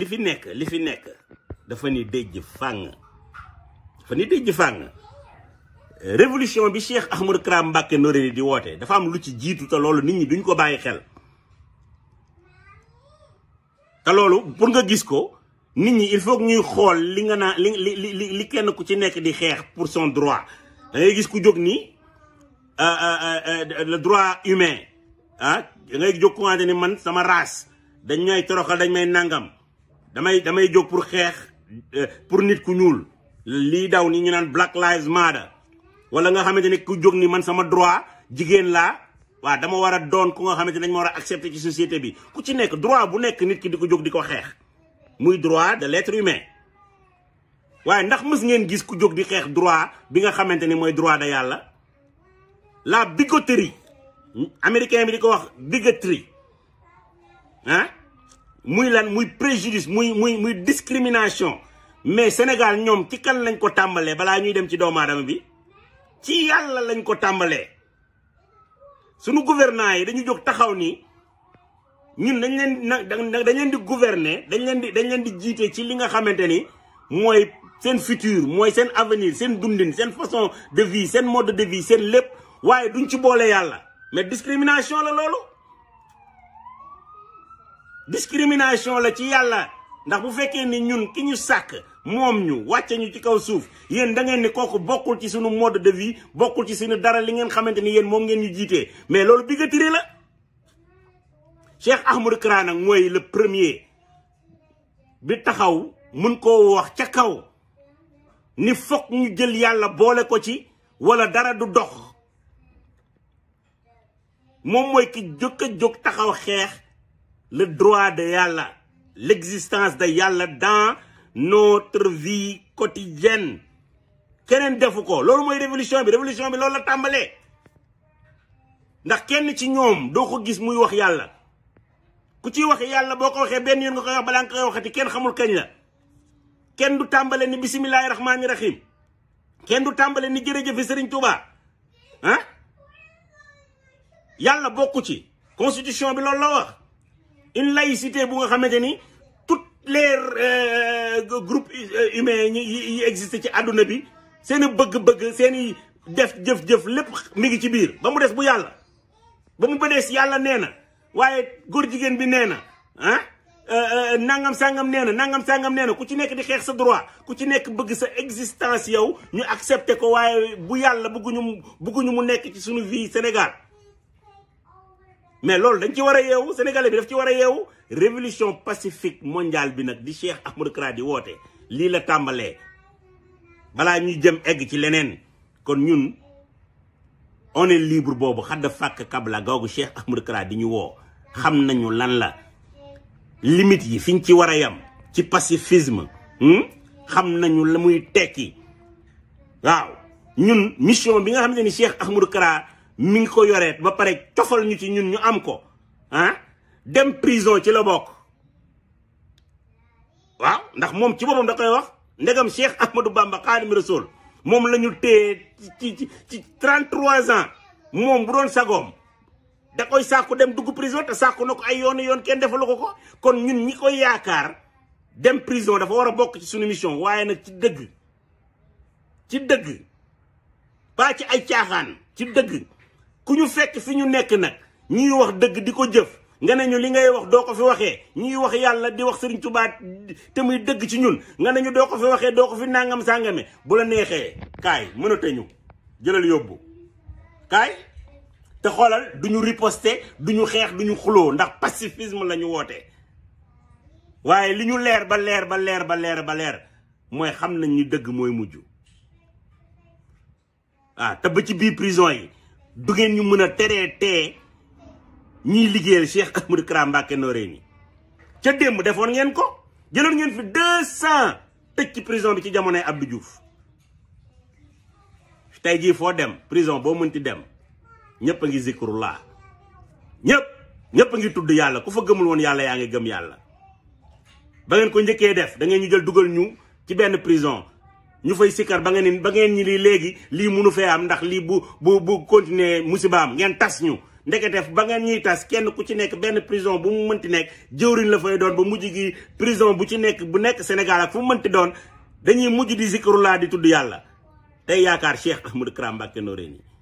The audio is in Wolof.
li fi nekk li fi nekk dafa ni déjj fàng dafa ni déjj fàng révolution bi Cheikh Ahmadou Kara Mbacké Noreyni di woote dafa am lu ci jiitu te loolu nit ñi duñ ko bàyyi xel te loolu pour nga gis ko nit ñi il faut que ñuy xool li nga naa li li li li kenn ku ci nekk di xeex pour son droit da ngay gis ku jóg nii le droit humain ah da ngay jóg ku ni man sama race dañ may toroxal dañ may nangam damay damay jóg pour xeex pour nit ku ñuul lii daw ni ñu naan Black Lives Matter wala nga xamante ni ku jóg ni man sama droit jigéen laa waaw dama war a doon ku nga xamante ni dañ ma war a accepter ci société bi ku ci nekk droit bu nekk nit ki di ko jóg di ko xeex muy droit de l'être humain waaye ndax mës ngeen gis ku jóg di xeex droit bi nga xamante ni mooy droit de yàlla la bigoterie américain bi di ko wax bigoterie ah muy lan muy préjudice muy muy muy discrimination mais Sénégal ñoom ci kan lañ ko tàmbalee balaa ñuy dem ci doomu aadama bi ci yàlla lañ ko tàmbalee sunu gouvernants yi dañu jóg taxaw ni ñun dañ leen na dañ leen di gouverner dañ leen di dañ leen di jiite ci li nga xamante ni mooy seen futur mooy seen avenir seen dundin seen façon de vie seen mode de vie seen lépp waaye duñ ci boole yàlla mais discrimination la loolu discrimination la ci yàlla ndax bu fekkee ni ñun ki ñu sàkk moom ñu wàcce ñu ci kaw suuf yéen da ngeen ni kooku bokkul ci suñu mode de vie bokkul ci suñu dara li ngeen xamante ni yéen moom ngeen ñu jiitee mais loolu bigoterie la Cheikh Ahmadou Kara nag mooy le premier bi taxaw mun koo wax ca kaw ni fokk ñu jël yàlla boole ko ci wala dara du dox moom mooy ki jóg a jóg taxaw xeex le droit de yàlla l'existence de yàlla dans notre vie quotidienne keneen defu ko loolu mooy révolution bi révolution bi loolu la tàmbalee ndax kenn ci ñoom doo ko gis muy wax yàlla ku ciy wax yàlla boo ko waxee benn yoon nga koy wax balaa nga koy waxati kenn xamul kañ la kenn du tàmbale ni bisimilahi rahmaani rahim kenn du tàmbale ni jërëjëfe Serigne Touba ah yàlla bokku ci constitution bi loolu la wax une laïcité bu nga xamante ni toutes les groupes humains yi yi existé ci àdduna bi seen i bëgg-bëgg seen i def jëf-jëf lépp mi ngi ci biir ba mu des bu yàlla ba mu ba des yàlla nee na waaye góor jigéen bi nee na ah nangam sangam nee na nangam sangam nee na ku ci nekk di xeex sa droit ku ci nekk bëgg sa existence yow ñu accepté ko waaye bu yàlla bëgguñu bëgguñu mu nekk ci suñu vie Sénégal mais loolu dañ ci war a yeewu sénégalais bi daf ci war a yeewu révolution pacifique mondiale bi nag di Cheikh Ahmadou Kara di woote lii la tàmbalee balaa ñuy jëm egg ci leneen kon ñun on est libre boobu xadda fàkk kabla googu Cheikh Ahmadou Kara di ñu woo xam nañu lan la limite yi fiñ ci war a yam ci pacifisme xam nañu la muy tekki waaw ñun mission bi nga xam ne ni Cheikh Ahmadou Kara mi ngi ko yoreet ba pare cofal ñu ci ñun ñu am ko ah dem prison ci la bokk waaw ndax moom ci boppam da koy wax ndegam Cheikh Ahmadou Bamba Xaadimu Rasuul moom la ñu téye ci ci ci 33 ans moom bu doon sagoom da koy sàkku dem dugg prison te sàkku na ko ay yoon yoon kenn defalu ko ko kon ñun ñi koy yaakaar dem prison dafa war a bokk ci suñu mission waaye nag ci dëgg ci dëgg pas ci ay caaxaan ci dëgg ku ñu fekk fi ñu nekk nag ñuy wax dëgg di ko jëf nga ne ñu li ngay wax doo ko fi waxee ñuy wax yàlla di wax Sëriñ Tuubaa te muy dëgg ci ñun nga ne ñu doo ko fi waxee doo ko fi nangam sàngame bu la neexee kaay mënata ñu jëlal yóbbu kaay te xoolal du ñu riposter du ñu xeex du ñu xuloo ndax pacifisme la ñu woote waaye li ñu leer ba leer ba leer ba leer ba leer mooy xam nañ ni dëgg mooy mujj ah te ba ci biir prison yi du ngeen ñu mën a teree tee ñiy liggéeyal Cheikh Ahmadou Kara Mbacké Noreyni ca démb defoon ngeen ko jëloon ngeen fi deux cent tëj ci prison bi ci jamonoy Abdou Diouf tey jii foo dem prison boo mënti dem ñëpp a ngi zikrullah ñëpp ñëpp a ngi tudd yàlla ku fa gëmul woon yàlla yaa ngi gëm yàlla ba ngeen ko njëkkee def da ngeen ñu jël dugal ñu ci benn prison ñu fay sikkar ba ngeen ni ba ngeen ñi lii léegi lii munu fee am ndax lii bu bu bu continuer musibaam ngeen tas ñu ndeketef ba ngeen ñuy tas kenn ku ci nekk benn prison bu mu mënti nekk jëwriñ la fay doon ba mujj gi prison bu ci nekk bu nekk Sénégal ak fu mu mënti doon dañuy mujj di zikrullah di tudd yàlla tey yaakaar Cheikh Ahmadou Kara Mbacké Noreyni